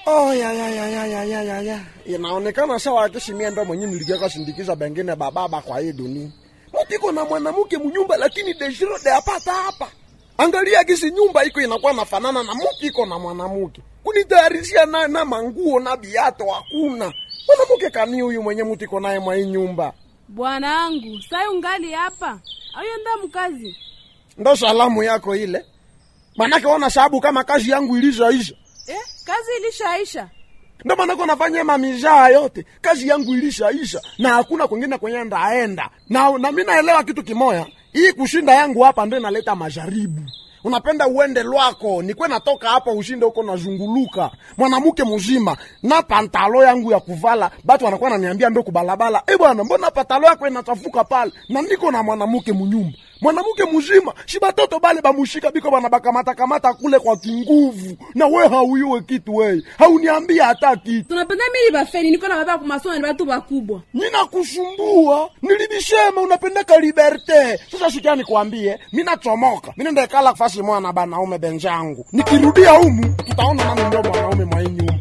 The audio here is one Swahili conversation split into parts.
Oh, ya, ya, ya, ya, ya, ya, ya, ya. Inaonekana sawa akishi mie ndo mwenye nilikiaka sindikiza bengine bababa kwa hii dunia. Mutiko na mwanamke munyumba lakini deshiro de apata hapa. Angalia kisi nyumba iko inakuwa nafanana na mutiko na mwanamke. Kunitayarishia na, na manguo na biato hakuna. Mwanamke kani huyu mwenye mutiko naye mwa hii nyumba. Bwanangu, sai ungali hapa? Ayenda mkazi? Ndo salamu yako ile. Manake ona sababu kama kazi yangu ilishaisha. Eh, kazi ilishaisha. ndo maanako nafanya mamizaa yote kazi yangu ilishaisha na hakuna kwengine kwenye ndaenda na, na mi naelewa kitu kimoya hii kushinda yangu hapa ndo inaleta majaribu unapenda uende lwako nikwe natoka hapa ushinde huko nazunguluka mwanamke mzima na pantalo yangu ya kuvala batu wanakuwa naniambia ndo kubalabala e bwana mbona pantalo yako inachafuka pale na niko na mwanamke munyumba mwanamke mzima shi batoto bale bamushika biko bana bakamata kamata kule kwa kinguvu na we hauyuwe kitu weye hauniambia hata kitu Tunapenda mimi bafeni niko na baba kwa masomo ni watu bakubwa. ninakusumbua nilibishema unapendeka liberte sasa sikia nikwambie minachomoka minendekala fasi moya na banaume benjangu nikirudia humu tutaona nani ndo mwanaume mwa hii nyumba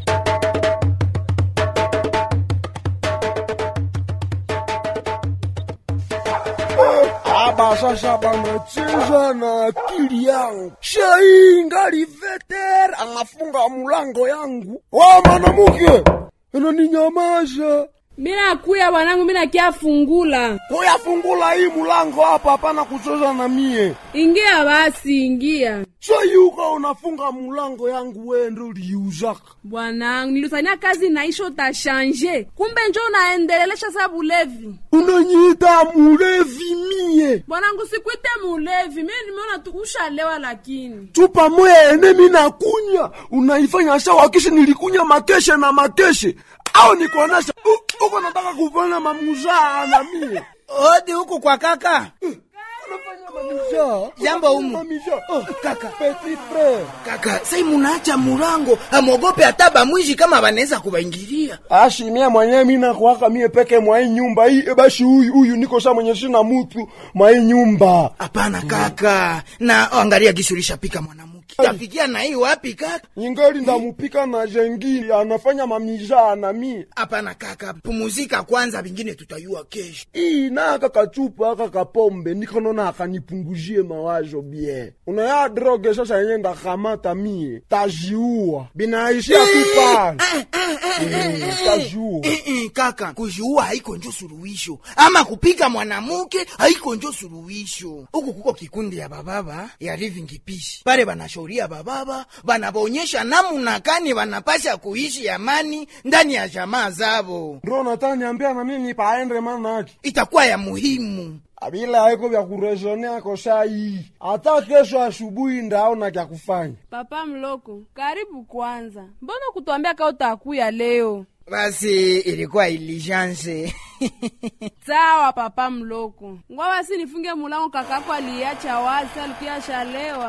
aba sasa banacheza na akili yangu shai ngali veter anafunga mulango yangu wa mwanamke ananinyamaza Mina kuya bwanangu, mina kia fungula. kuyafungula hii mulango hapa hapana kucheza na mie Ingia basi, ingia. sayuka unafunga mulango yangu wendo liuzaka Bwanangu, nilisania kazi naisha utashanje. Kumbe njo unaendelelesha sa bulevi. unanyiita mulevi mie Bwanangu, sikuite mulevi. Mimi nimeona tu ushalewa lakini. chupa moya ene minakunya unaifanya sawa kisha nilikunya makeshe na makeshe au nikuonesha u- uko nataka kufanya mamuzaa na mie odi huku kwa kaka unafanya mamuzaa Jambo humu. mamizaa Oh, kaka petit frere kaka sai munaacha mulango amwogope hata bamwishi kama banaweza kubaingilia ashi mie mwenyewe mina kuwaka mie peke mwa hii nyumba hii bashi huyu huyu niko sa mwenye sina mutu mwa hii nyumba hapana kaka na oh, angalia gisulisha pika mwanamke tafikia na hii wapi kaka ingali ndamupika na jengili anafanya mamizaa na mie hapana kaka pumuzika kwanza vingine tutayua kesho ii na aka kachupa aka kapombe nikonona akanipunguzie mawazo bien unaya droge sasa yenye ndakamata mie tajiua binaishia tu pale Eh, tajiua Eh, eh, kaka kujiua haiko njo suluhisho ama kupika mwanamke haiko njo suluhisho huku kuko kikundi ya bababa ya living peace pale banashauria bababa banabonyesha namuna kani banapasha kuishi amani ndani ya jamaa zabo ndo nataniambia na mimi paendre manake itakuwa ya muhimu abila haiko vya kurezonea ko saa hii hata kesho asubuhi ndaona kya kufanya Papa Mloko, karibu kwanza. Mbona kutuambia ka utakuya leo? basi ilikuwa iligence Sawa Papa Mloko. Ngwa basi nifunge mulango kakako aliacha wazi alikuya shalewa.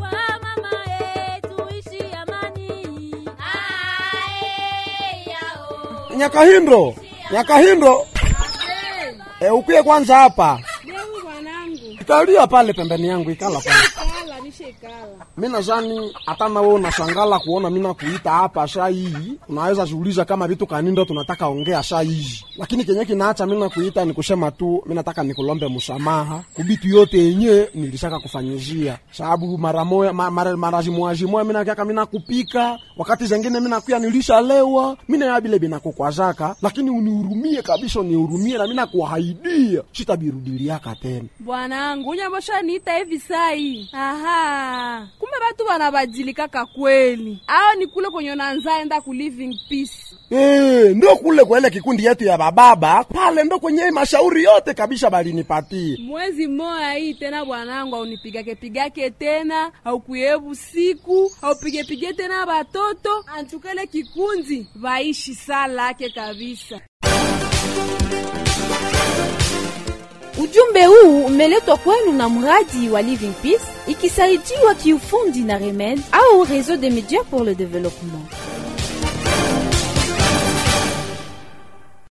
nyakahindo nyakahindo e, ukuye kwanza hapa Ndevu bwanangu. ikalia pale pembeni yangu ikala pale Kala nishekala. mi nazani hata nawe unashangala kuona mina kuita hapa saa hii unaweza jiuliza kama vitu kanindo tunataka ongea saa hizi lakini kenye kinaacha mina kuita ni kusema tu mi nataka nikulombe msamaha kubitu yote yenye nilishaka kufanyizia sababu mara moya ma, mara, mara zimwazimoya mina kiaka mina kupika wakati zengine mina kuya nilishalewa mina ya bile binakukwazaka lakini unihurumie kabisa unihurumie na mina kuhaidia sitabirudiliaka tena Bwanangu, unyambosha niita hivi sai. Aha. Kumbe batu banabadilikaka kweli. Ao ni kule kwenye nanza enda ku living peace. Eh, ndo kule kwa ile kikundi yetu ya bababa pale ndo kwenye mashauri yote kabisa balinipatie. Mwezi moya hii tena bwanangu, aunipigake pigake tena, aukuyebu siku, aupigepige tena batoto, antukele kikundi vaishi saa lake kabisa. Ujumbe huu umeletwa kwenu na mradi wa Living Peace ikisaidiwa kiufundi na Remed au Réseau des médias pour le développement.